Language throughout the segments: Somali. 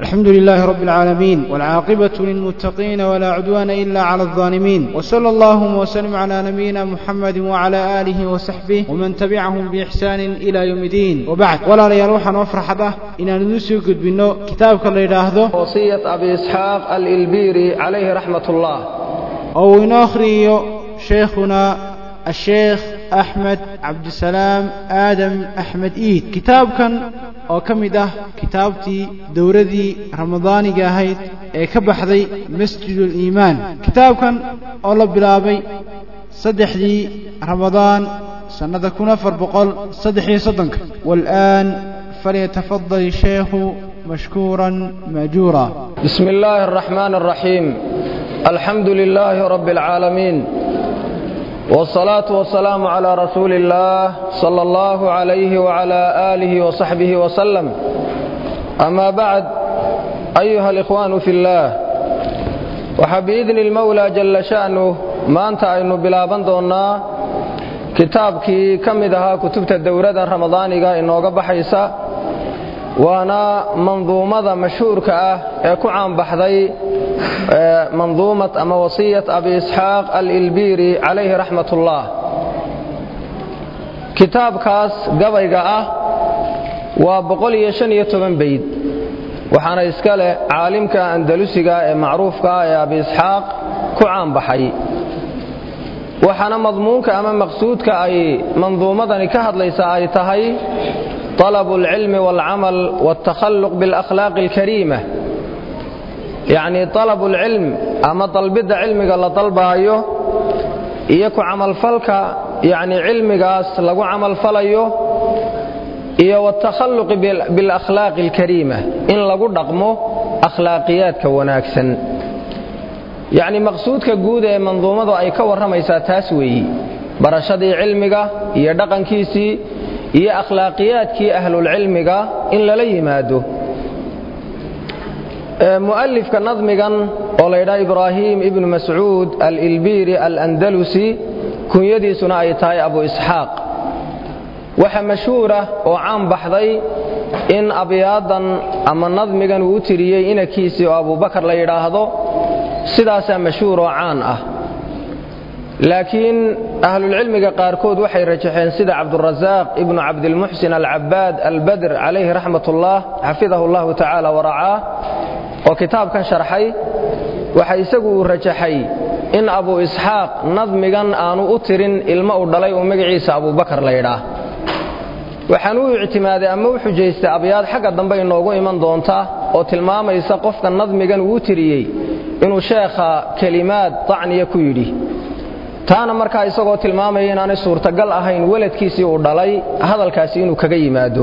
الحمد لله رب العالمين والعاقبة للمتقين ولا عدوان إلا على الظالمين وصلى الله وسلم على نبينا محمد وعلى آله وصحبه ومن تبعهم بإحسان إلى يوم الدين وبعد ولا ريال وحن وفرحة إن نسي قد بنو كتابك اللي يراهده وصية أبي إسحاق الإلبيري عليه رحمة الله أو ناخري شيخنا الشيخ أحمد عبد السلام آدم أحمد إيد كتاب كان oo ka mid ah kitaabtii dowladii ramadaaniga ahayd ee ka baxday masjidul iimaan kitaabkan oo la bilaabay saddexdii ramadaan sannada kun afar boqol saddex iyo soddonka والآن فليتفضل الشيخ مشكورا ماجورا بسم الله الرحمن الرحيم الحمد لله رب العالمين والصلاة والسلام على رسول الله صلى الله عليه وعلى آله وصحبه وسلم أما بعد أيها الإخوان في الله وحبإذن المولى جل شأنه ما أنت أين بلابن دونا kitaabkii ka mid ahaa kutubta dowladda ramadaaniga inooga baxaysa waana manduumada mashhuurka ah ee ku caanbaxday manduumat ama wasiyat abi isxaaq alilbiiri calayhi raxmat ullah kitaabkaas gabayga ah waa bayd waxaana iska leh caalimka andalusiga ee macruufka ah ee abi isxaaq ku caanbaxay waxaana madmuunka ama maqsuudka ay manduumadani ka hadlaysa ay tahay طلب العلم والعمل والتخلق بالأخلاق الكريمة يعني طلب العلم أما طلبد علمك الله طلبايو إيكو عمل فلك يعني علمك لغو عمل فليو إيا والتخلق بالأخلاق الكريمة إن لغو دقمو أخلاقيات كوناكسا يعني مقصودك قود منظومة أي كورميسا تاسوي برشدي علمك إيا دقن كيسي iyo akhlaaqiyaadkii ahlulcilmiga in lala yimaado mu'alifka nadmigan oo laydhaa ibraahim ibnu mascuud alilbiiri alandalusi kunyadiisuna ay tahay abu isxaaq waxa mashhuura oo caan baxday in abyaadan ama nadmigan uu u tiriyey inankiisii oo abubakar la yidhaahdo sidaasaa mashhuur oo caan ah laakiin ahlulcilmiga qaarkood waxay rajaxeen sida cabdurasaaq ibnu cabdilmuxsin alcabaad albadr calayhi raxmat ullah xafidahu llahu tacaala waracaah oo kitaabkan sharxay waxa isagu uu rajaxay in abu isxaaq nadmigan aanu u tirin ilmo u dhalay oo magaciisa abubakar la ydhaah waxaan u ictimaaday ama u xujaystay abyaad xagga dambe inoogu iman doonta oo tilmaamaysa qofka nadmigan uu u tiriyey inuu sheekha kelimaad tacniya ku yidhi taana markaa isagoo tilmaamaya inaanay suurtagal ahayn weladkiisii uu dhalay hadalkaasi inuu kaga yimaado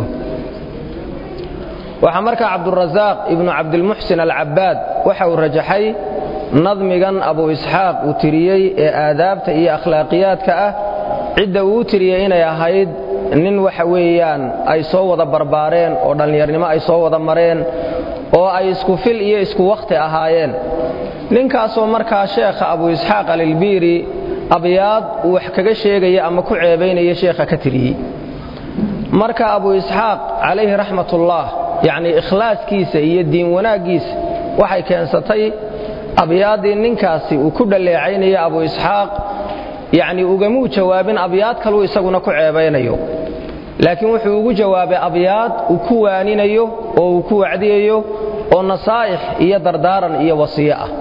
waxaa markaa cabdurasaaq ibnu cabdilmuxsin alcabaad waxa uu rajaxay nadmigan abu isxaaq uu tiriyey ee aadaabta iyo akhlaaqiyaadka ah cidda uu u tiriyey inay ahayd nin waxa weeyaan ay soo wada barbaareen oo dhallinyarnimo ay soo wada mareen oo ay isku fil iyo isku wakhti ahaayeen ninkaasoo markaa sheekha abu isxaaq alilbiiri abyaad uu wax kaga sheegaya ama ku ceebaynaya sheekha ka tiriyey marka abu isxaaq calayhi raxmatullah yacnii ikhlaaskiisa iyo diin wanaaggiisa waxay keensatay abyaaddii ninkaasi uu ku dhalleecaynaya abu isxaaq yacnii ugamuu jawaabin abyaad kaluu isaguna ku ceebaynayo laakiin wuxuu ugu jawaabay abyaad uu ku waaninayo oo uu ku wacdiyayo oo nasaa'ix iyo dardaaran iyo wasiyo ah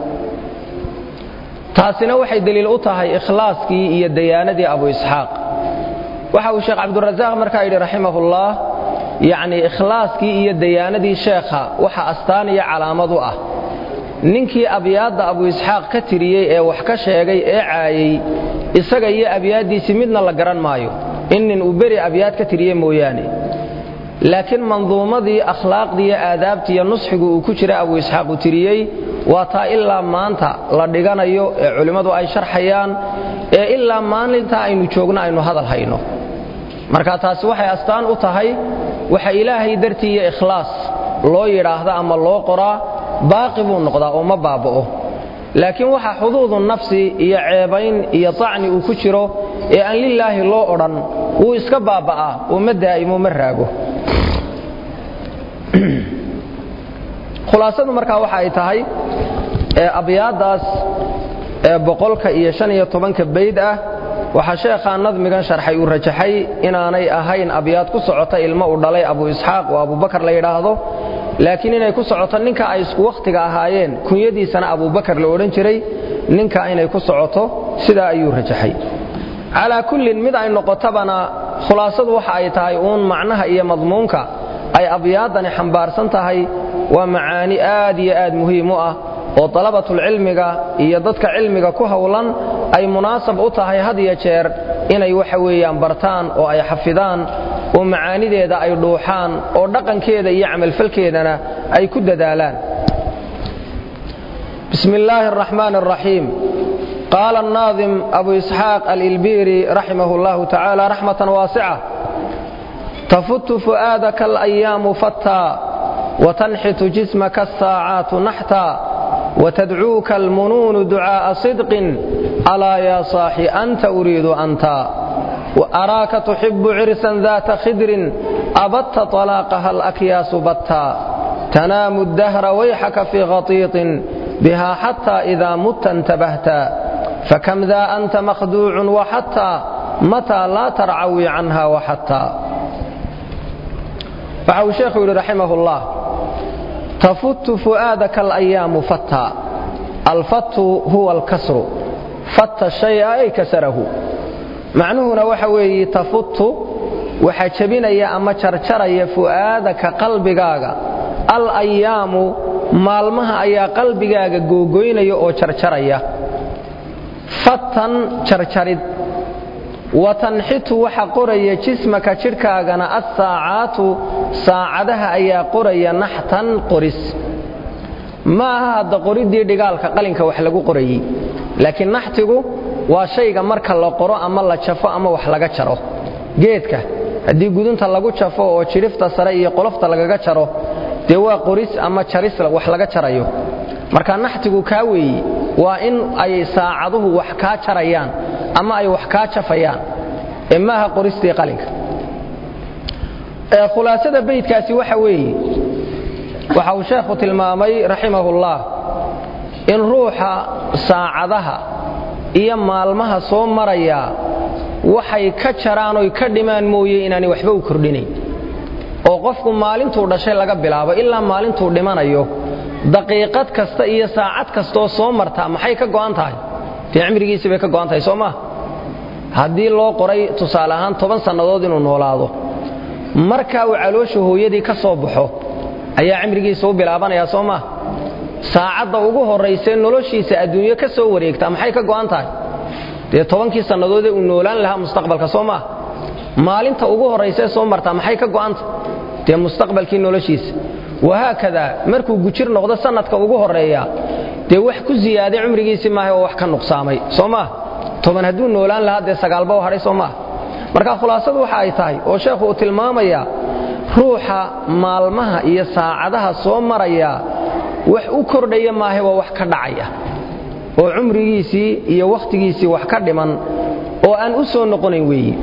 taasina waxay deliil u tahay ikhlaaskii iyo dayaanadii abu isxaaq waxa uu sheekh cabdurasaaq markaa yidhi raximahullah yacnii ikhlaaskii iyo dayaanadii sheekha waxa astaan iyo calaamad u ah ninkii abyaadda abu isxaaq ka tiriyey ee wax ka sheegay ee caayey isaga iyo abyaaddiisii midna la garan maayo in nin uu beri abyaad ka tiriye mooyaane laakiin manduumadii akhlaaqdii iyo aadaabtii iyo nusxigu uu ku jira abu isxaaq uu tiriyey waa taa ilaa maanta la dhiganayo ee culimmadu ay sharxayaan ee ilaa maalinta aynu joogno aynu hadal hayno marka taasi waxay astaan u tahay waxa ilaahay dartii iyo ikhlaas loo yidhaahda ama loo qoraa baaqi buu noqdaa oo ma baaba'o laakiin waxa xuduudu nafsi iyo ceebayn iyo tacni uu ku jiro ee aan lilaahi loo odhan wuu iska baaba'aa oo ma daa'imo ma raago khulaasadu markaa waxa ay tahay abyaadaas boqolka iyo shan iyo tobanka bayd ah waxaa sheekhaa nadmigan sharxay uu rajaxay inaanay ahayn abyaad ku socota ilmo uu dhalay abu isxaaq oo abubakar la yidhaahdo laakiin inay ku socoto ninka ay isku wakhtiga ahaayeen kunyadiisana abubakar la odhan jiray ninka inay ku socoto sidaa ayuu rajaxay calaa kullin mid ay noqotabana khulaasadu waxa ay tahay uun macnaha iyo madmuunka ay abyaadani xambaarsan tahay waa macaani aad iyo aad muhiim u ah oo dalabatulcilmiga iyo dadka cilmiga ku howlan ay munaasab u tahay had iyo jeer inay waxa weeyaan bartaan oo ay xafidaan oo macaanideeda ay dhuuxaan oo dhaqankeeda iyo camalfalkeedana ay ku dadaalaan bismi illaahi araxmaan araxiim qaala annaadim abu isxaaq alilbiiri raximah allahu tacaala raxmatan waasica tafutu fu'aadaka alayaamu fattaa watanxitu jismaka asaacaatu naxtaa وتدعوك المنون دعاء صدق ألا يا صاحي أنت أريد أنت وأراك تحب عرسا ذات خدر أبت طلاقها الأكياس بتا تنام الدهر ويحك في غطيط بها حتى إذا مت انتبهت فكم ذا أنت مخدوع وحتى متى لا ترعوي عنها وحتى فعو شيخ رحمه الله تفت فؤادك الأيام فتا الفت هو الكسر فت الشيء أي كسره معنوهنا وحوي تفت وحجبنا أما شرشري فؤادك قلبك الأيام maalmaha ayaa qalbigaaga googoynaya oo jarjaraya fatan jarjarid watanxitu waxa qoraya jismaka jidhkaagana assaacaatu saacadaha ayaa qoraya naxtan qoris ma aha hadda qoriddii dhigaalka qalinka wax lagu qorayey laakiin naxtigu waa shayga marka la qoro ama la jafo ama wax laga jaro geedka haddii gudunta lagu jafo oo jidhifta sare iyo qolofta lagaga jaro dee waa qoris ama jaris wax laga jarayo marka naxtigu kaa weeye waa in ay saacaduhu wax kaa jarayaan ama ay wax kaa jafayaan ee maaha qoristii qalinka khulaasada beydkaasi waxa weeye waxa uu sheekhu tilmaamay raximahullah in ruuxa saacadaha iyo maalmaha soo maraya waxay ka jaraan oy ka dhimaan mooye inaanay waxba u kordhinayn oo qofku maalintuu dhashay laga bilaabo ilaa maalintuu dhimanayo daqiiqad kasta iyo saacad kastaoo soo martaa maxay ka go'an tahay dee cimrigiisii bay ka go'an tahay soo maa haddii loo qoray tusaale ahaan toban sannadood inuu noolaado markaa uu caloosha hooyadii ka soo baxo ayaa cimrigiisa u bilaabanayaa soo maa saacadda ugu horraysee noloshiisa adduunyo ka soo wareegtaa maxay ka go'an tahay dee tobankii sannadoodee uu noolaan lahaa mustaqbalka soo maa maalinta ugu horraysee soo martaa maxay ka go'anta dee mustaqbalkii noloshiisa wahaakadaa markuu gujir noqdo sannadka ugu horreeya dee wax ku ziyaaday cumrigiisii maaha oo wax ka nuqsaamay soo maa toban hadduu noolaan lahaa dee sagaalba u hadhay soo maaha marka khulaasadu waxa ay tahay oo sheekhu uu tilmaamayaa ruuxa maalmaha iyo saacadaha soo maraya wax u kordhaya maahe waa wax ka dhacaya oo cumrigiisii iyo wakhtigiisii wax ka dhiman oo aan u soo noqonayn weeye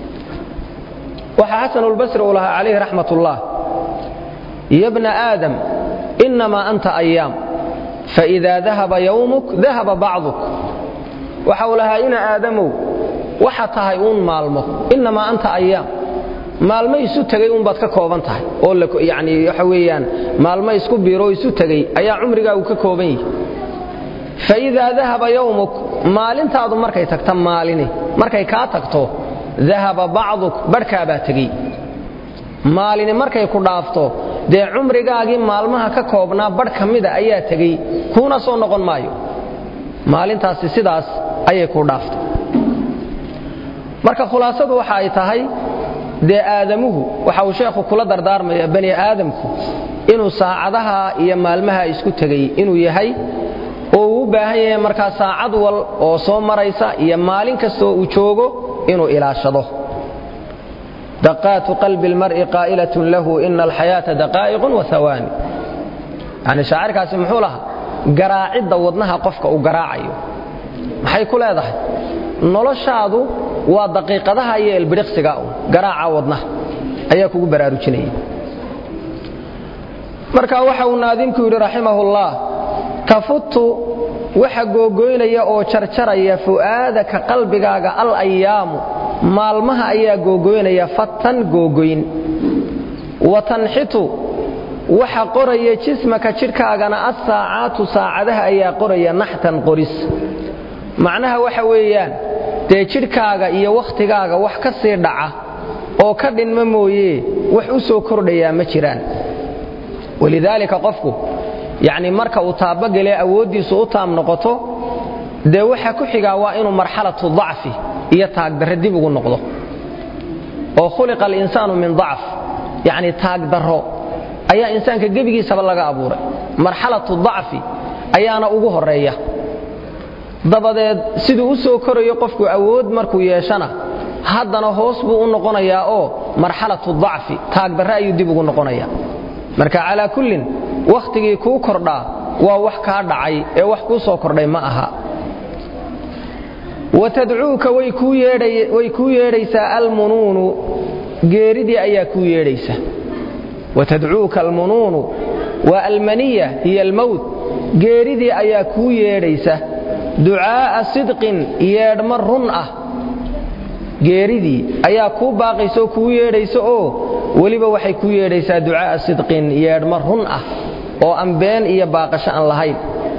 waxaa xasanulbasri uu lahaa calayhi raxmat ullah ya bna aadam innamaa anta ayaam faidaa dahaba yowmuk dahaba bacduk waxa uu lahaa ina aadamow waxa tahay uun maalmo innamaa anta ayaam maalmo isu tegay uunbaad ka kooban tahay oo yani waxa weeyaan maalmo isku biiroo isu tegey ayaa cumrigaagu ka kooban yihi faidaa dahaba yowmuk maalintaadu markay tagta maalini markay kaa tagto dahaba bacduk badhkaabaa tegey maalini markay ku dhaafto dee cumrigaagii maalmaha ka koobnaa badh ka mida ayaa tegey kuuna soo noqon maayo maalintaasi sidaas ayay ku dhaaftay marka khulaasadu waxa ay tahay dee aadamuhu waxa uu sheekhu kula dardaarmaya bani aadamku inuu saacadaha iyo maalmaha isku tegay inuu yahay oo uu u baahan yahay markaa saacad wal oo soo maraysa iyo maalin kastoo uu joogo inuu ilaashado daqaatu qalbi اlmar'i qaa'ilatun lahu ina alxayaata daqaa'iqun wahawaani yani shaacirkaasi muxuu lahaa garaacidda wadnaha qofka uu garaacayo maxay ku leedahay noloshaadu waa daqiiqadaha iyo elbidhiqsiga un garaaca wadnaha ayaa kugu baraarujinaya marka waxa uu naadimku yidhi raximahullah tafutu waxa googoynaya oo jarjaraya fu'aadaka qalbigaaga al ayaamu maalmaha ayaa googoynaya fatan googoyn wa tanxitu waxa qoraya jismaka jidhkaagana assaacaatu saacadaha ayaa qoraya naxtan qoris macnaha waxa weeyaan dee jidhkaaga iyo wakhtigaaga wax ka sii dhaca oo ka dhinma mooye wax u soo kordhayaa ma jiraan walidaalika qofku yacni marka uu taabagele awooddiisu u taam noqoto dee waxa ku xigaa waa inuu marxalatu dacfi iyo taagdarre dib ugu noqdo oo khuliqa alinsaanu min dacf yacni taagdarro ayaa insaanka gebigiisaba laga abuuray marxalatu dacfi ayaana ugu horreeya dabadeed siduu u soo korayo qofku awood markuu yeeshana haddana hoos buu u noqonayaa oo marxalatu dacfi taagdarre ayuu dib ugu noqonaya marka calaa kullin wakhtigii kuu kordhaa waa wax kaa dhacay ee wax kuu soo kordhay ma aha watadcuuka way kuu yeedhaysaa almunuunu geeridii ayaa kuu yeedhaysa watadcuuka almunuunu waa almaniya hiya almowt geeridii ayaa kuu yeedhaysa ducaa'a sidqin yeedhma run ah geeridii ayaa kuu baaqaysa oo kuu yeedhaysa oo weliba waxay kuu yeedhaysaa ducaa'a sidqin yeedhma run ah oo aan been iyo baaqasho aan lahayn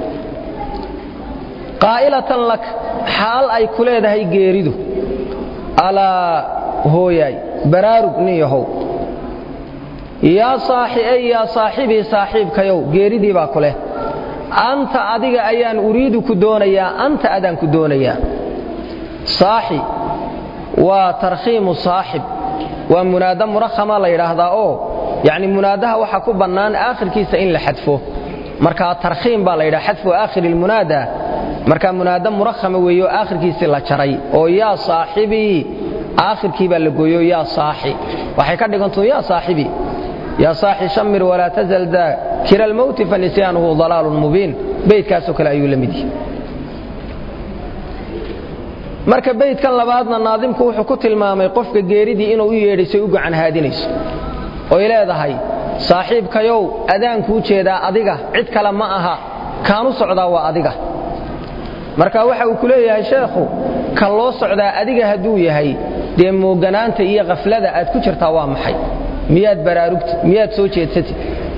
qaa'ilatan lak xaal ay ku leedahay geeridu alaa hooyaay baraarug nin yahow yaa saaxiey yaa saaxibii saaxiibkayow geeridii baa ku leh anta adiga ayaan uriidu ku doonayaa anta adaan ku doonayaa saaxi waa tarkhiimu saaxib waa munaada murakhama la yidhaahdaa oo yacni munaadaha waxaa ku bannaan aakhirkiisa in la xadfo markaa tarkhiim baa la yidhaha xadfu aakhiri lmunaada markaa munaada murakhama weeyo aakhirkiisii la jaray oo yaa saaxibii aakhirkii baa la gooyo yaa saaxi waxay ka dhigantuu yaa saaxibii yaa saaxi shamir walaa tazal daa kira almowti fanisyanuhu dalaalun mubiin beydkaasoo kale ayuu la mid yihi marka beydkan labaadna naadimku wuxuu ku tilmaamay qofka geeridii inuu u yeedhaysay u gacan haadinayso oy leedahay saaxiibkayow adaankuu jeedaa adiga cid kale ma aha kaanu socdaa waa adiga marka waxa uu ku leeyahay sheekhu ka loo socdaa adiga hadduu yahay dee mooganaanta iyo khaflada aad ku jirtaa waa maxay miyaad baraarugtid miyaad soo jeedsatid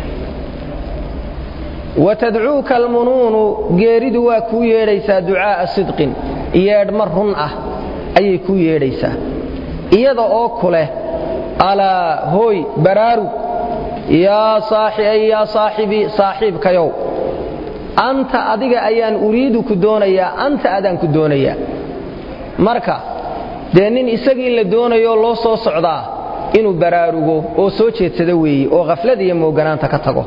watadcuuka almunuunu geeridu waa kuu yeedhaysaa ducaa'a sidqin yeedhma run ah ayay kuu yeedhaysaa iyada oo ku leh alaa hooy baraarug yaa saaxiay yaa saaxibii saaxiibkayow anta adiga ayaan uriidu ku doonayaa anta adaan ku doonayaa marka dee nin isagii la doonayo loo soo socdaa inuu baraarugo oo soo jeedsado weeye oo khaflada iyo mooganaanta ka tago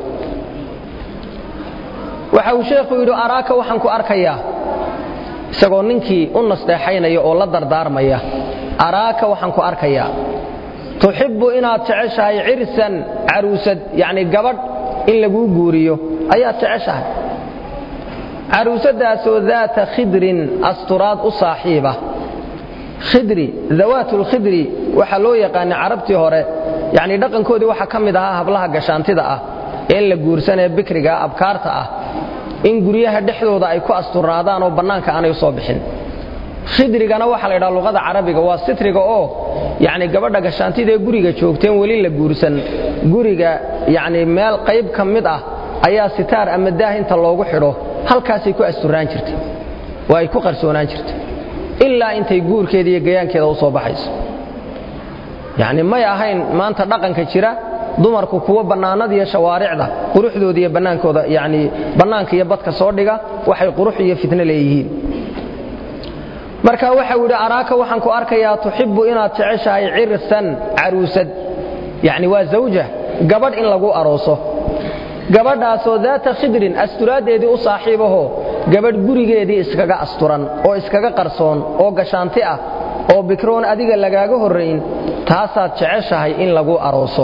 waxa uu sheekhu yidhi araaka waxaan ku arkayaa isagoo ninkii u nasteexaynaya oo la dardaarmaya araaka waxaan ku arkayaa tuxibbu inaad jeceshahay cirsan caruusad yacni gabadh in laguu guuriyo ayaad jeceshahay caruusadaasoo daata khidrin asturaad u saaxiiba khidri dawaatulkhidri waxaa loo yaqaana carabtii hore yacni dhaqankoodii waxaa ka mid ahaa hablaha gashaantida ah ee in la guursanee bikriga abkaarta ah in guryaha dhexdooda ay ku asturnaadaan oo bannaanka aanay u soo bixin khidrigana waxaa la ydhaha luqada carabiga waa sitriga oo yacni gabadha gashaantidee guriga joogteen weli la guursan guriga yacni meel qayb ka mid ah ayaa sitaar ama daah inta loogu xidho halkaasay ku asturnaan jirtay oo ay ku qarsoonaan jirtay ilaa intay guurkeeda iyo gayaankeeda u soo baxayso yacni may ahayn maanta dhaqanka jira dumarku kuwa bannaanada iyo shawaaricda quruxdooda iyo bannaankooda yacni bannaanka iyo badka soo dhiga waxay qurux iyo fitno leeyihiin marka waxau yidhi araaka waxaan ku arkayaa tuxibbu inaad jeceshahay cirsan caruusad yacni waa zawja gabadh in lagu arooso gabadhaasoo daata khidrin asturaaddeedii u saaxiibahoo gabadh gurigeedii iskaga asturan oo iskaga qarsoon oo gashaanti ah oo bikroon adiga lagaaga horrayn taasaad jeceshahay in lagu arooso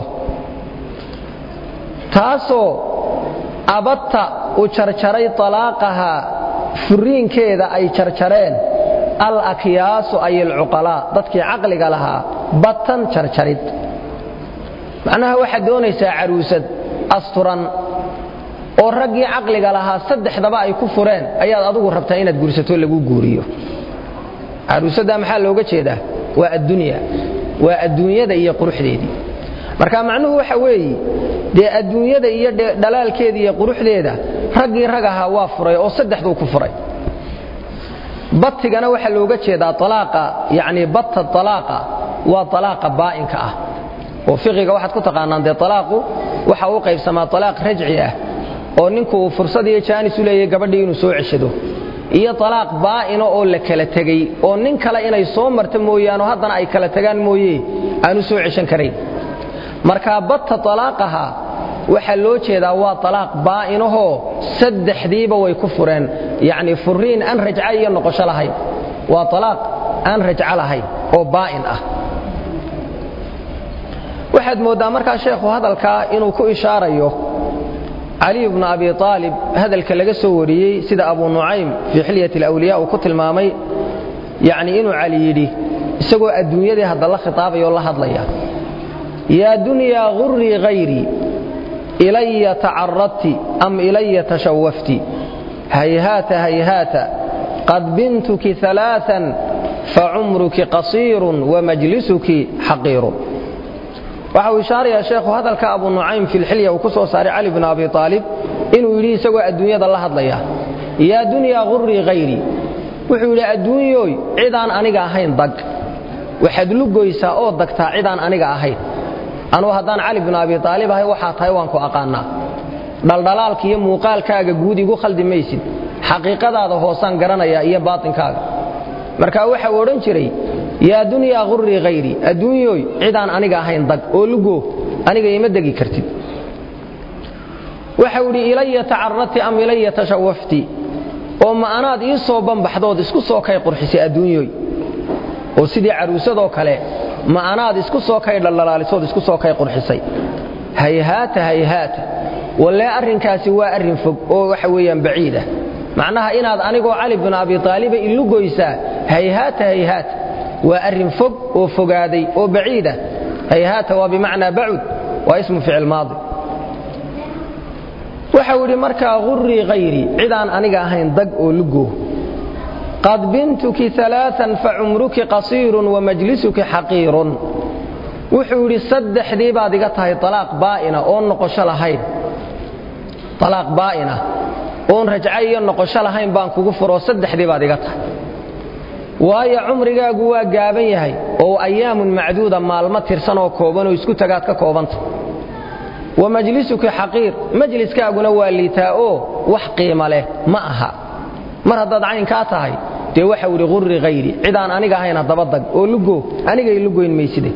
taasoo abadta u jarjaray talaaqahaa furiinkeeda ay jarjareen al akyaasu ay alcuqalaa dadkii caqliga lahaa batan jarjarid macnaha waxaad doonaysaa caruusad asturan oo raggii caqliga lahaa saddexdaba ay ku fureen ayaad adigu rabtaa inaad guursato lagu guuriyo caruusaddaa maxaa looga jeedaa waa addunya waa adduunyada iyo quruxdeedii marka macnuhu waxa weeye dee adduunyada iyo dhalaalkeeda iyo quruxdeeda raggii rag ahaa waa furay oo saddexduu ku furay batigana waxaa looga jeedaa alaaqa yani batta alaaqa waa alaaqa baa'inka ah oo fiqiga waxaad ku taqaanaan dee alaaqu waxa uu qaybsamaa alaaq rajci ah oo ninku uu fursad iyo jaanis u leeyahay gabadhii inuu soo ceshado iyo alaaq baa'ina oo la kala tegey oo nin kale inay soo marta mooyaano haddana ay kala tagaan mooye aanu soo ceshan karayn markaa batta alaaqaha waxaa loo jeedaa waa alaaq baa'inahoo saddexdiiba way ku fureen yacni furiin aan rajca iyo noqosho lahayn waa alaaq aan rajco lahayn oo baa'in ah waxaad mooddaa markaa sheekhu hadalkaa inuu ku ishaarayo caliy bnu abi aalib hadalka laga soo wariyey sida abu nucaym fii xilyat alawliya uu ku tilmaamay yacni inuu cali yidhi isagoo adduunyadii hadda la khitaabaya oo la hadlaya yaa dunyaa gurii hayrii ilaya tacaradti am ilaya tashawafti hayhaata hayhaata qad bintuki alaaan facumruki qasiirun wamajlisuki xaqiirun waxa uu ishaarayaa sheekhu hadalka abu nucaym fi lxilya uu ku soo saaray cali bn abi aalib inuu yidhi isagoo adduunyada la hadlaya yaa dunyaa gurii hayrii wuxuu yidhi adduunyooy cidaan aniga ahayn dag waxaad lugoysaa oo dagtaa cidaan aniga ahayn anugu haddaan cali bn abi aalib ahay waxaa tahay waan ku aqaannaa dhaldhalaalka iyo muuqaalkaaga guud igu khaldi maysid xaqiiqadaada hoosaan garanayaa iyo baatinkaaga marka waxa uu odhan jiray yaa dunyaa gurii hayrii adduunyooy cidaan aniga ahayn dag oo lugo aniga ima degi kartid waxau idhi ilaya tacaradti am ilaya tashawafti oo ma anaad ii soo banbaxdood isku soo kay qurxisay adduunyooy oo sidii caruusadoo kale ma anaad isku soo kay dhaldhalaalisood isku soo kay qurxisay hayhaata hayhaata wallee arrinkaasi waa arrin fog oo waxa weeyaan baciid ah macnaha inaad anigoo cali bin abi taaliba ilugoysaa hayhaata hayhaata waa arrin fog oo fogaaday oo baciid ah hayhaata waa bimacnaa bacud waa ismu ficil maadi waxau idhi markaa gurii hayrii cidaan aniga ahayn dag oo lugo qad bintuki alaaan facumruki qasiirun wamajlisuki xaqiirun wuxuu yidhi saddexdii baad iga tahay alaaq baa'ina oon noqosho lahayn alaaq baa'ina oon rajca iyo noqosho lahayn baan kugu furoo saddexdii baad iga tahay waayo cumrigaagu waa gaaban yahay oo ayaamun macduuda maalmo tirsan oo koobanoo isku tagaad ka koobanta wa majlisuki xaqiir majliskaaguna waa liitaa oo wax qiima leh ma aha mar haddaad caynkaa tahay dee waxau idhi qurri hayri cidaan aniga ahayn haddaba dag oo lugo anigay lugoyn mayside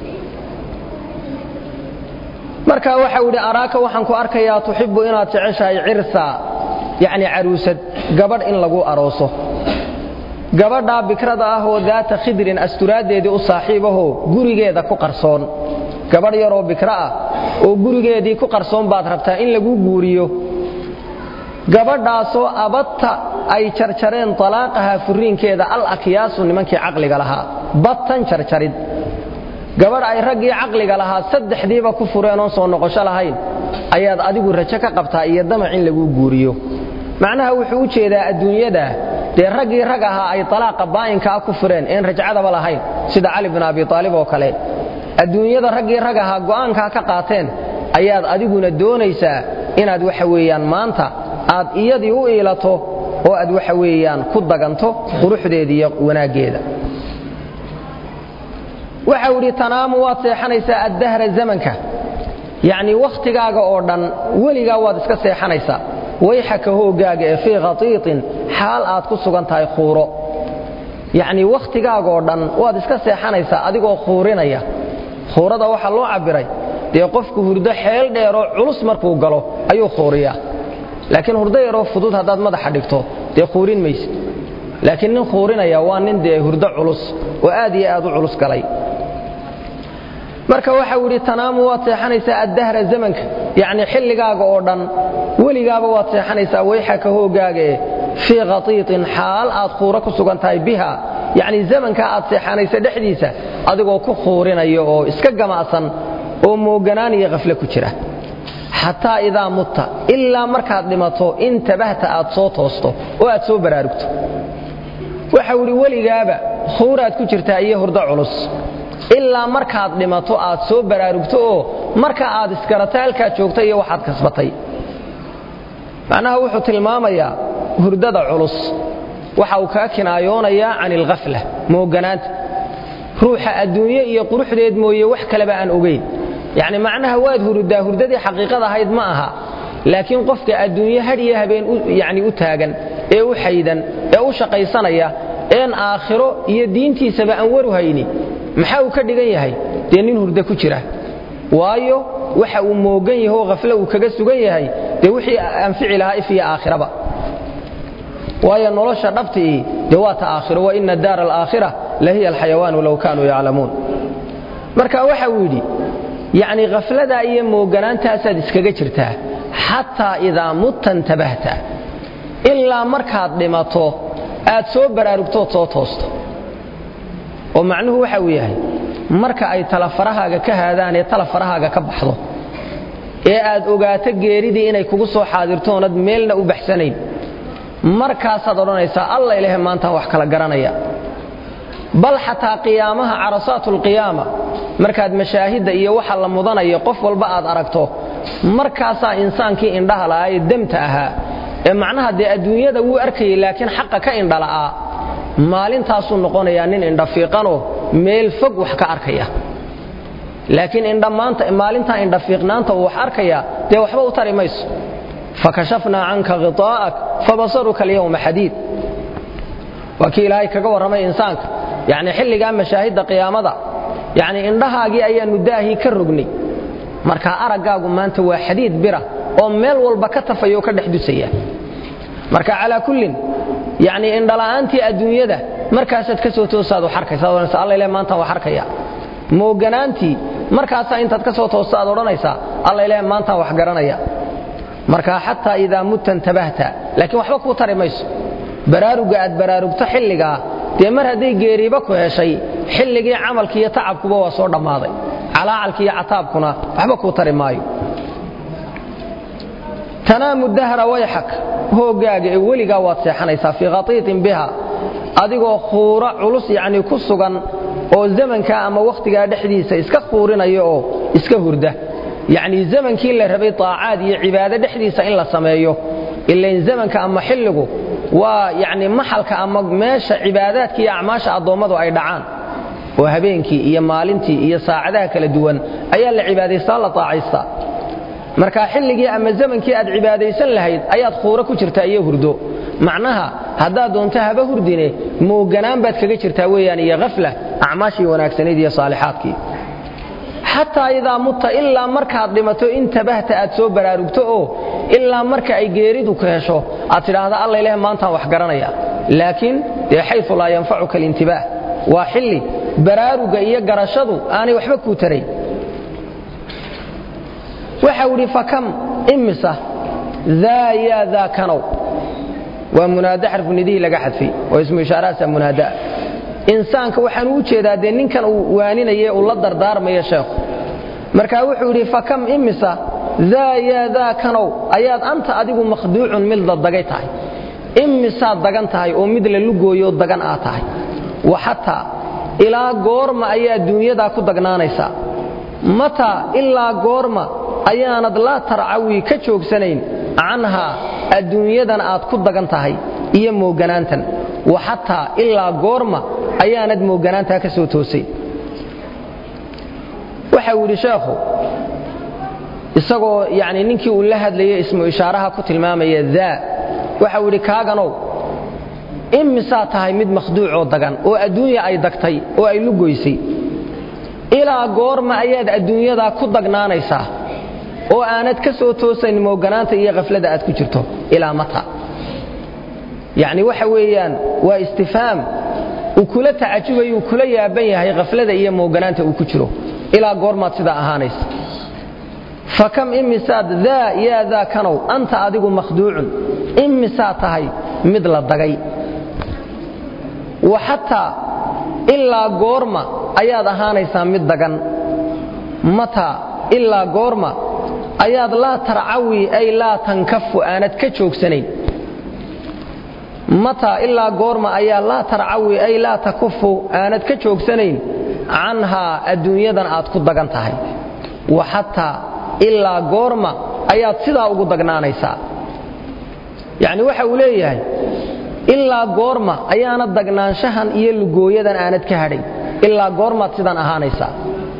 marka waxau idhi araaka waxaan ku arkayaa tuxibbu inaad jeceshahay cirsaa yacni caruusad gabadh in lagu arooso gabadhaa bikrada ah oo daata khidrin asturaaddeedii u saaxiibahoo gurigeeda ku qarsoon gabadh yaroo bikro ah oo gurigeedii ku qarsoon baad rabtaa in lagu guuriyo gabadhaasoo abadta ay jarjareen talaaqaha furiinkeeda al akyaasu nimankii caqliga lahaa battan jarjarid gabadh ay raggii caqliga lahaa saddexdiiba ku fureen oon soo noqosho lahayn ayaad adigu rajo ka qabtaa iyo damac in lagu guuriyo macnaha wuxuu u jeedaa adduunyada dee raggii rag ahaa ay talaaqa baa'inkaa ku fureen een rajcadaba lahayn sida cali bin abi aalib oo kale adduunyada raggii rag ahaa go'aankaa ka qaateen ayaad adiguna doonaysaa inaad waxa weeyaan maanta aad iyadii u iilato oo aad waxa weeyaan ku daganto quruxdeeda iyo wanaaggeeda waxau idhi tanaamu waad seexanaysaa addahra zamanka yacnii wakhtigaaga oo dhan weligaa waad iska seexanaysaa wayxaka hooggaaga ee fii khatiitin xaal aad ku sugan tahay khuuro yacnii wakhtigaagaoo dhan waad iska seexanaysaa adigoo khuurinaya khuurada waxaa loo cabbiray dee qofku hurdo xeel dheeroo culus markuu galo ayuu khuuriyaa laakiin hurdo yaroo fudud haddaad madaxa dhigto dee khuurin maysid laakiin nin khuurinaya waa nin dee hurdo culus oo aad iyo aad u culus galay marka waxau idhi tanaamu waad seexanaysaa addahra zamanka yacni xilligaaga oo dhan weligaaba waad seexanaysaa wayxaka hooggaaga ee fii khatiitin xaal aad khuuro ku sugan tahay biha yacni zamankaa aad seexanaysa dhexdiisa adigoo ku khuurinaya oo iska gamacsan oo mooganaan iyo khafle ku jira xataa idaa mutta ilaa markaad dhimato intabahta aad soo toosto oo aad soo baraarugto waxau idhi weligaaba huuraad ku jirtaa iyo hurdo culus ilaa markaad dhimato aad soo baraarugto oo marka aad isgaratay halkaad joogta iyo waxaad kasbatay macnaha wuxuu tilmaamayaa hurdada culus waxa uu kaa kinaayoonayaa can ilkhafla mooganaanta ruuxa adduunye iyo quruxdeed mooye wax kaleba aan ogayn yacni macnaha waad hurudaa hurdadii xaqiiqada ahayd ma aha laakiin qofka adduunye had iyo habeen yani u taagan ee u xaydan ee u shaqaysanaya een aakhiro iyo diintiisaba aan waru hayni maxaa uu ka dhigan yahay dee nin hurdo ku jira waayo waxa uu moogan yaho khaflo uu kaga sugan yahay dee wixii anfici lahaa if iyo aakhiraba waayo nolosha dhabtii dee waa ta aakhiro wa ina daara alaakhira la hiya alxayawaanu low kaanuu yaclamuun marka waxa uu yidhi yacni khafladaa iyo mooganaantaasaad iskaga jirtaa xataa idaa mutta intabahta ilaa markaad dhimato aad soo baraarugtood soo toosto oo macnuhu waxa uu yahay marka ay talafarahaaga ka haadaan ee talafarahaaga ka baxdo ee aad ogaato geeridii inay kugu soo xaadirtoonad meelna u baxsanayn markaasaad odhanaysaa alla ilahe maantaan wax kala garanaya bal xataa qiyaamaha carasaatulqiyaama markaad mashaahidda iyo waxa la mudanayo qof walba aad aragto markaasaa insaankii indhaha la'aa ee demta ahaa ee macnaha dee adduunyada wuu arkayay laakiin xaqa ka indhala'aa maalintaasuu noqonayaa nin indhafiiqanoo meel fog wax ka arkaya laakiin maalintaa indhafiiqnaanta uu wax arkaya dee waxba u tari mayso fakashafnaa canka khiطaa'ak fabasaruka alyawma xadiid waa kii ilaahay kaga warramay insaanka yacni xilligaa mashaahidda qiyaamada yacni indhahaagii ayaannu daahii ka rognay markaa araggaagu maanta waa xadiid bira oo meel walba ka tafaya oo ka dhex dusaya marka calaa kullin yacni indhala'aantii adduunyada markaasaad ka soo toosaad wax arkaysa odhanaysa alla ileh maantaan wax arkaya mooganaantii markaasaa intaad ka soo toosta aad odhanaysaa alla ileh maantaan wax garanaya marka xataa idaa mutta intabahta laakiin waxba kuu tari mayso baraaruga aad baraarugto xilligaa dee mar hadday geeriiba ku heshay xilligii camalki iyo tacabkuba waa soo dhammaaday calaacalki iyo cataabkuna waxba kuu tari maayo tanaamu dahra wayxak hooggaaga ee weligaa waad seexanaysaa fii khatiitin biha adigoo khuura culus yacnii ku sugan oo zamankaa ama wakhtigaa dhexdiisa iska khuurinaya oo iska hurda yacnii zamankii la rabay taacaad iyo cibaado dhexdiisa in la sameeyo ilain zamanka ama xilligu waa yacni maxalka ama meesha cibaadaadka iyo acmaasha addoommadu ay dhacaan oo habeenkii iyo maalintii iyo saacadaha kala duwan ayaa la cibaadaystaa la taacaystaa marka xilligii ama zamankii aad cibaadaysan lahayd ayaad khuuro ku jirtaa iyo hurdo macnaha haddaad doonto haba hurdine mooganaan baad kaga jirtaa weeyaan iyo hafla acmaashii wanaagsanayd iyo saalixaadkii xataa idaa mutta ilaa markaad dhimato intabahta aad soo baraarugto oo ilaa marka ay geeridu ku hesho aad tidhaahda alla ileh maantaan wax garanaya laakiin dee xayu laa yanfacuka alintibaah waa xilli baraaruga iyo garashadu aanay waxba kuu tarayn waxau idhi fakam imisa daa yaa daa kanow waa munaada xarfu nidihii laga xadfay oo ismu ishaarahaasa munaadaa insaanka waxaan u jeedaa dee ninkan uu waaninaye uu la dardaarmaya sheekhu markaa wuxuu yidhi fakam imisa daa yaa daa kanow ayaad anta adigu makhduucun mid la dagay tahay imisaad dagan tahay oo mid la lugooyo dagan aad tahay wa xataa ilaa goorma ayaa duunyadaa ku dagnaanaysaa mataa ilaa goorma ayaanad laa tarcawi ka joogsanayn canhaa adduunyadan aad ku dagan tahay iyo mooganaantan wa xataa ilaa goorma ayaanad mooganaantaa ka soo toosay waxa uu yidhi sheekhu isagoo yani ninkii uu la hadlayay ismu ishaaraha ku tilmaamaya daa waxa uu yidhi kaaganow imisaa tahay mid makhduucoo dagan oo adduunya ay dagtay oo ay lugoysay ilaa goorma ayaad adduunyadaa ku dagnaanaysaa oo aanad ka soo toosayn mooganaanta iyo khaflada aad ku jirto ilaa mata yacni waxa weeyaan waa istifhaam uu kula tacajubayo uu kula yaaban yahay khaflada iyo mooganaanta uu ku jiro ilaa goormaad sidaa ahaanaysa fakam imisaad daa yaa daa kanow anta adigu makhduucun imisaa tahay mid la dagay wa xataa ilaa goorma ayaad ahaanaysaa mid dagan mataa ilaa goorma ayaad laa tarcawi ay laa tankafu aanad ka joogsanayn mataa ilaa goorma ayaa laa tarcawi ay laa takufu aanad ka joogsanayn canhaa adduunyadan aad ku dagan tahay wa xataa ilaa goorma ayaad sidaa ugu dagnaanaysaa yacni waxa uu leeyahay ilaa goorma ayaanad dagnaanshahan iyo lugooyadan aanad ka hadhayn ilaa goormaad sidan ahaanaysaa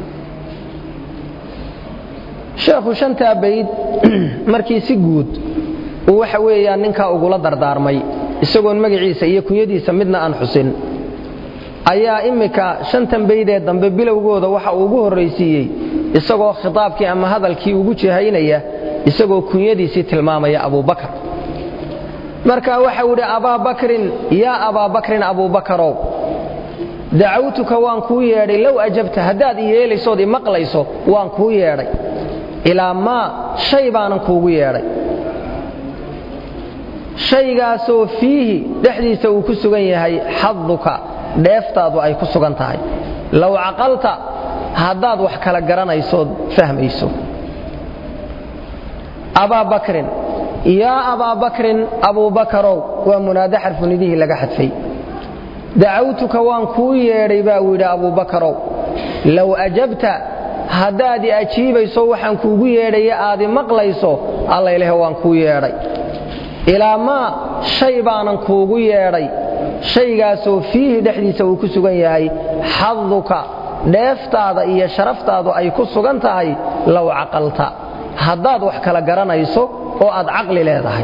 sheekhu shantaa bayd markii si guud uu waxa weeyaan ninkaa ugula dardaarmay isagoon magaciisa iyo kunyadiisa midna aan xusin ayaa immika shantan baydee dambe bilowgooda waxa uu ugu horraysiiyey isagoo khitaabkii ama hadalkii ugu jihaynaya isagoo kunyadiisii tilmaamaya abubakar marka waxau idhi abaa bakrin yaa abaa bakrin abuubakarow dacawtuka waan kuu yeedhay low ajabta haddaad i yeelaysood i maqlayso waan kuu yeedhay ilaa maa shay baanan kuugu yeedhay shaygaasoo fiihi dhexdiisa uu ku sugan yahay xaduka dheeftaadu ay ku sugan tahay low caqalta haddaad wax kala garanaysood fahmayso abaa bakrin yaa abaa bakrin abuubakarow waa munaade xarfunidihii laga xadfay dacawtuka waan kuu yeedhay baa uu yidhi abuubakarow low ajabta haddaad i ajiibayso waxaan kuugu yeedhaya aad i maqlayso allayleh waan kuu yeedhay ilaa maa shay baanan kuugu yeedhay shaygaasoo fiihi dhexdiisa uu ku sugan yahay xaduka dheeftaada iyo sharaftaadu ay ku sugan tahay low caqalta haddaad wax kala garanayso oo aad caqli leedahay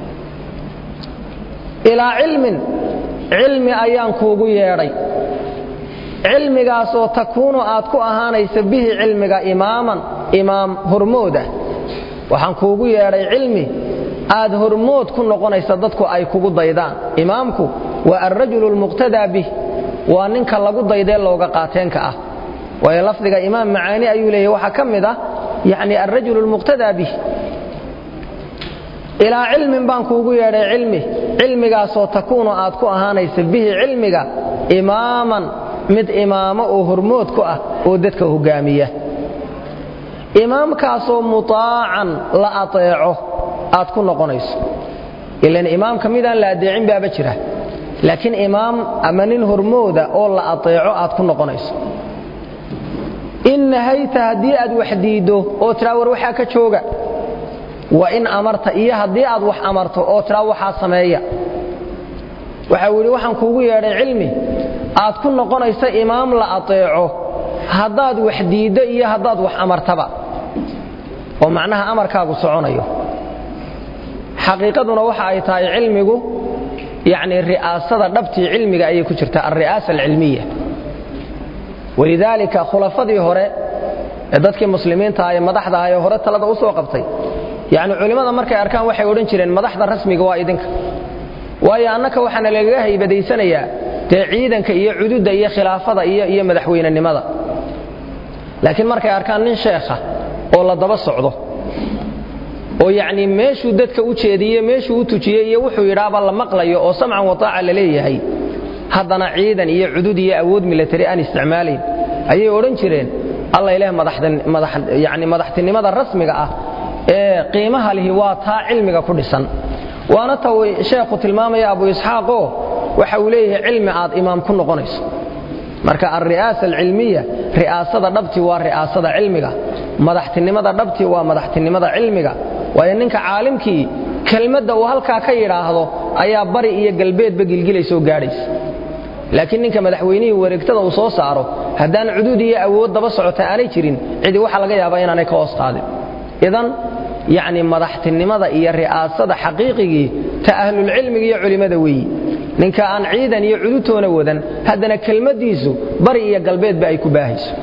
ilaa cilmin cilmi ayaan kuugu yeedhay cilmigaasoo takuunu aad ku ahaanaysa bihi cilmiga imaaman imaam hormoodah waxaan kuugu yeedhay cilmi aad hormood ku noqonaysa dadku ay kugu daydaan imaamku waa alrajulu lmuqtadaa bih waa ninka lagu daydee looga qaateenka ah waayo lafdiga imaam macaani ayuu leeyahy waxaa ka mid ah yani alrajulu lmuqtadaa bih ilaa cilmin baan kuugu yeedhay cilmi cilmigaasoo takuunu aad ku ahaanaysa bihi cilmiga imaaman mid imaamo oo hormood ku ah oo dadka hogaamiya imaamkaasoo mutaacan la ateeco aad ku noqonayso ilan imaamka midaan la adeecin baaba jira laakiin imaam ama nin hormooda oo la ateeco aad ku noqonayso in nahayta haddii aad wax diiddo oo tiraa war waxaa ka jooga wa in amarta iyo haddii aad wax amarto oo tiraa waxaa sameeya waxa uu yidhi waxaan kuugu yeedhay cilmi aad ku noqonaysa imaam la ateeco haddaad wax diiddo iyo haddaad wax amartaba oo macnaha amarkaagu soconayo xaqiiqaduna waxa ay tahay cilmigu yacni ri'aasada dhabtii cilmiga ayay ku jirtaa alri'aasa alcilmiya walidaalika khulafadii hore ee dadkii muslimiinta ah ee madaxda ah ee hore talada u soo qabtay yacni culimmada markay arkaan waxay odhan jireen madaxda rasmiga waa idinka waayo annaka waxaana lagaga haybadaysanayaa dee ciidanka iyo cududda iyo khilaafada iyo iyo madaxweynenimada laakiin markay arkaan nin sheekha oo la daba socdo oo yacnii meeshuu dadka u jeediye meeshuu u tujiyey iyo wuxuu yidhaaba la maqlayo oo samcan wataaca la leeyahay haddana ciidan iyo cudud iyo awood milatari aan isticmaalayn ayay odhan jireen alla ileh yani madaxtinimada rasmiga ah ee qiimaha lihi waa taa cilmiga ku dhisan waana ta sheekhu tilmaamaya abu isxaaqoo waxa uu leeyahay cilmi aad imaam ku noqonayso marka alri'aasa alcilmiya ri'aasada dhabti waa ri'aasada cilmiga madaxtinimada dhabti waa madaxtinimada cilmiga waayo ninka caalimkii kelmadda uu halkaa ka yidhaahdo ayaa bari iyo galbeedba gilgilaysoo gaadhaysa laakiin ninka madaxweynihii wareegtada uu soo saaro haddaan cuduud iyo awood daba socota aanay jirin cidi waxaa laga yaabaa inaanay ka hoos qaadin idan yacni madaxtinimada iyo ri'aasada xaqiiqigii ta ahlulcilmiga iyo culimmada weeyi ninka aan ciidan iyo cududtoona wadan haddana kelmaddiisu bari iyo galbeedba ay ku baahayso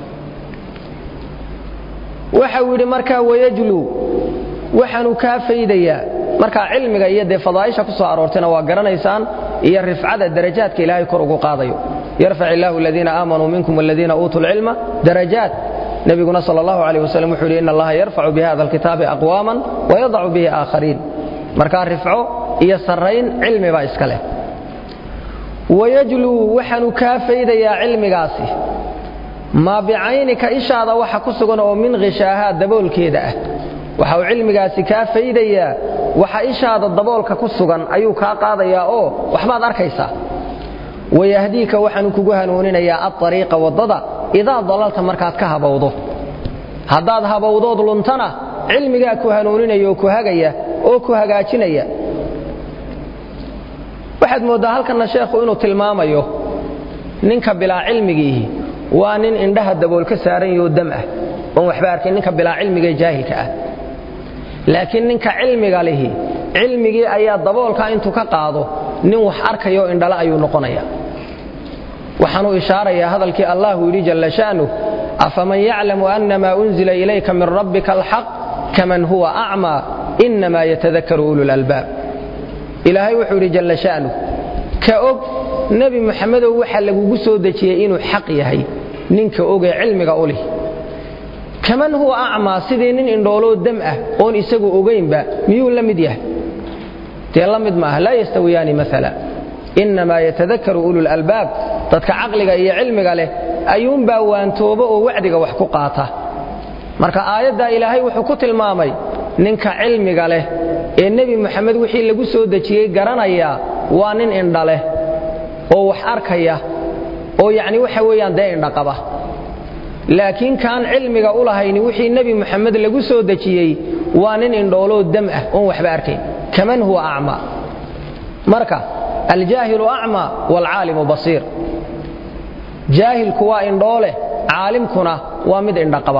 waxa uu yidhi markaa wayajluu waxaanu kaa faydayaa markaa cilmiga iyo dee fadaa'isha ku soo aroortayna waa garanaysaan iyo rifcada darajaadka ilaahay kor ugu qaadayo yarfac illaahu aladiina aamanuu minkum waladiina uutuu lcilma darajaat nebiguna sal allahu aleyh waslm wuxuu yidhi in allaha yarfacu bihada alkitaabi aqwaaman wayadacu bihi aakhariin markaa rifco iyo sarrayn cilmi baa iska leh wayajluu waxaanu kaa faydayaa cilmigaasi maa bicaynika ishaada waxa ku sugan oo min khishaahaa daboolkeeda ah waxa uu cilmigaasi kaa faydayaa waxa ishaada daboolka ku sugan ayuu kaa qaadayaa oo waxbaad arkaysaa wayahdiika waxaanu kugu hanuuninayaa aariiqa waddada idaa dalalta markaad ka habowdo haddaad habowdood luntana cilmigaa ku hanuuninaya oo ku hagaya oo ku hagaajinaya waxaad mooddaa halkanna sheekhu inuu tilmaamayo ninka bilaa cilmigiihi waa nin indhaha dabool ka saaran yahoo dam ah oon waxba arkin ninka bilaa cilmigae jaahilka ah laakiin ninka cilmiga lihi cilmigii ayaa daboolka intuu ka qaado nin wax arkayo indhala ayuu noqonaya waxaanuu ishaarayaa hadalkii allahu yidhi jalla sha'nuh afaman yaclamu annamaa unzila ilayka min rabbika alxaq kaman huwa acmaa innamaa yatadakaru ululalbaab ilaahay wuxuu yidhi jalla sha'nuh ka og nebi muxamedow waxa lagugu soo dejiyey inuu xaq yahay ninka ogee cilmiga u lih kaman huwa acmaa sidii nin indhooloo dam ah oon isagu ogaynba miyuu la mid yahay dee la mid maaha laa yastawiyaani maala innamaa yatadakaru ululalbaab dadka caqliga iyo cilmiga leh ayuunbaa waantooba oo wacdiga wax ku qaata marka aayaddaa ilaahay wuxuu ku tilmaamay ninka cilmiga leh ee nebi muxamed wixii lagu soo dejiyey garanaya waa nin indha leh oo wax arkaya oo yacni waxa weeyaan dee indhaqaba laakiin kaan cilmiga u lahayni wixii nebi muxamed lagu soo dejiyey waa nin indhooloo dam ah oon waxba arkayn kaman huwa acmaa marka aljaahilu acmaa waalcaalimu basiir jaahilku waa indhoole caalimkuna waa mid indhaqaba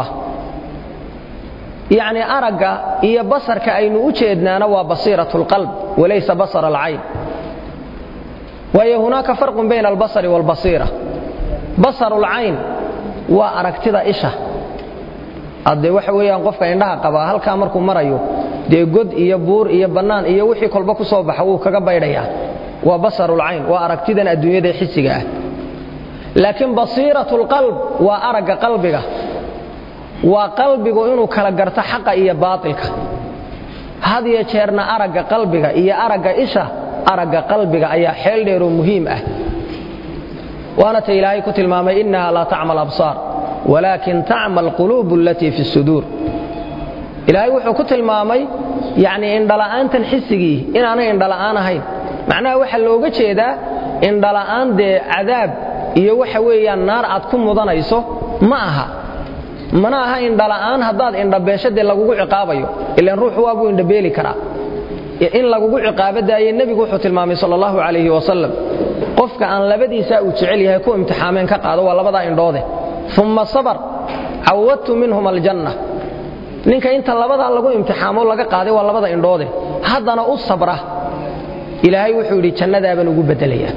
yacni aragga iyo basarka aynu u jeednaana waa basiirat lqalb walaysa basar alcayn waayo hunaaka farqun bayna albasari waalbasiira basaru lcayn waa aragtida isha haddee waxa weeyaan qofka indhaha qabaa halkaa markuu marayo dee god iyo buur iyo bannaan iyo wixii kolba ku soo baxa wuu kaga baydhayaa waa basarulcayn waa aragtidan adduunyada xisiga ah laakiin basiiratulqalb waa aragga qalbiga waa qalbigu inuu kala garto xaqa iyo baatilka had iyo jeerna aragga qalbiga iyo aragga isha aragga qalbiga ayaa xeel dheeroo muhiim ah waana ta ilaahay ku tilmaamay innaha laa tacma alabsaar walaakin tacma alquluubu alatii fi suduur ilaahay wuxuu ku tilmaamay yacnii indhala'aantan xisigii inaanay indhala'aan ahayn macnaha waxaa looga jeedaa indhala'aan dee cadaab iyo waxa weeyaan naar aad ku mudanayso ma aha mana aha indhala'aan haddaad indhabeesho dee lagugu ciqaabayo ilaan ruuxu waabuu indhabeeli karaa in lagugu ciqaabo daaye nebigu wuxuu tilmaamay sal allahu calayhi wasalam qofka aan labadiisaa uu jecel yahay ku imtixaameen ka qaado waa labadaa indhoode umma sabar cawadtu minhum aljanna ninka inta labadaa lagu imtixaamo laga qaaday waa labada indhoode haddana u sabra ilaahay wuxuu yidhi jannadaabaan ugu beddelaya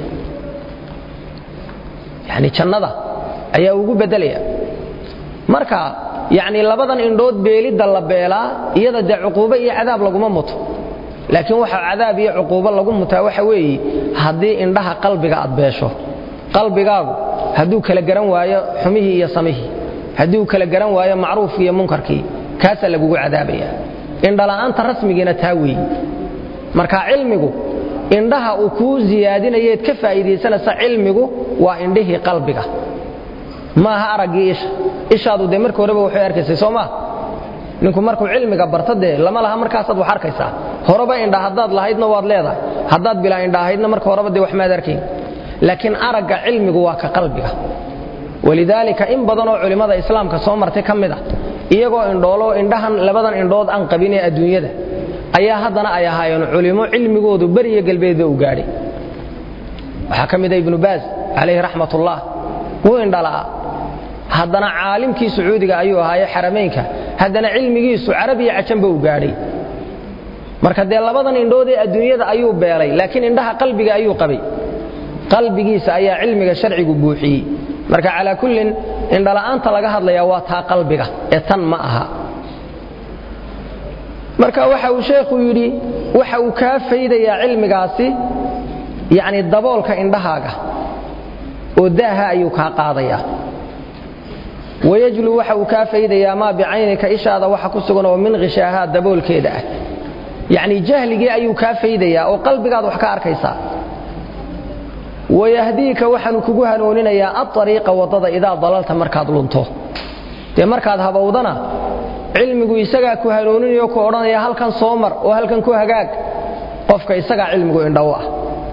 yani jannada ayaa ugu beddelaya marka yacnii labadan indhood beelidda la beelaa iyada dee cuquubo iyo cadaab laguma muto laakiin waxa cadaab iyo cuquubo lagu mutaa waxa weeye haddii indhaha qalbiga aad beesho qalbigaagu hadduu kala garan waayo xumihii iyo samihii hadduu kala garan waayo macruufkii iyo munkarkii kaasaa lagugu cadaabaya indhala'aanta rasmigiina taa weeyi marka cilmigu indhaha uu kuu siyaadinayeed ka faa'iidaysanaysa cilmigu waa indhihii qalbiga maaha araggii isha ishaadu dee marka horeba waxay arkaysay soo maa ninku markuu cilmiga barto dee lama laha markaasaad wax arkaysaa horeba indha haddaad lahaydna waad leedahay haddaad bilaa indha ahaydna marka horeba dee wax maad arkayn laakiin aragga cilmigu waa ka qalbiga walidaalika in badan oo culimmada islaamka soo martay ka mid ah iyagoo indhooloo indhahan labadan indhood aan qabin ee adduunyada ayaa haddana ay ahaayeen culimo cilmigoodu beriyo galbeedba u gaadhay waxaa ka mida ibnu baas calayhi raxmatullah wuu indhalaa haddana caalimkii sacuudiga ayuu ahaaye xaramaynka haddana cilmigiisu carabiya cajanba u gaadhay marka dee labadan indhood ee adduunyada ayuu beelay laakiin indhaha qalbiga ayuu qabay qalbigiisa ayaa cilmiga sharcigu buuxiyey marka calaa kullin indhala'aanta laga hadlayaa waa taa qalbiga ee tan ma aha marka waxa uu sheekhu yidhi waxa uu kaa faydayaa cilmigaasi yacni daboolka indhahaaga oo daaha ayuu kaa qaadayaa wayajlu waxa uu kaa faydayaa maa bicaynika ishaada waxa ku sugan oo min khishaahaa daboolkeeda ah yacni jahligii ayuu kaa faydayaa oo qalbigaad wax ka arkaysaa wayahdiika waxaanu kugu hanuuninayaa aariiqa waddada idaa dalalta markaad lunto dee markaad habowdana cilmigu isagaa ku hanuuninayo ku odhanaya halkan soo mar oo halkan ku hagaag qofka isagaa cilmigu indhow ah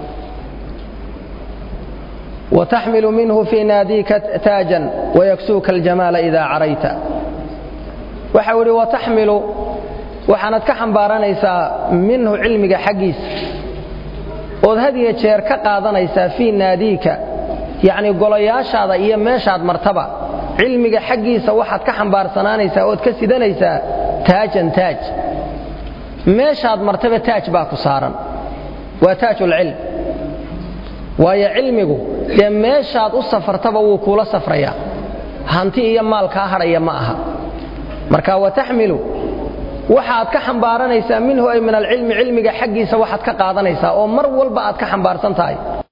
wataxmilu minhu fii naadiika taajan wayaksuuka aljamaala idaa carayta waxa uu idhi wataxmilu waxaanad ka xambaaranaysaa minhu cilmiga xaggiisa ood had iyo jeer ka qaadanaysaa fii naadiika yacni golayaashaada iyo meeshaad martaba cilmiga xaggiisa waxaad ka xambaarsanaanaysaa ood ka sidanaysaa taajan taaj meeshaad martaba taaj baa ku saaran waa taajulcilm waayo cilmigu dee meeshaad u safartaba wuu kuula safrayaa hanti iyo maal kaa hadhaya ma aha marka wataxmilu waxaad ka xambaaranaysaa minhu ay min alcilmi cilmiga xaggiisa waxaad ka qaadanaysaa oo mar walba aad ka xambaarsan tahay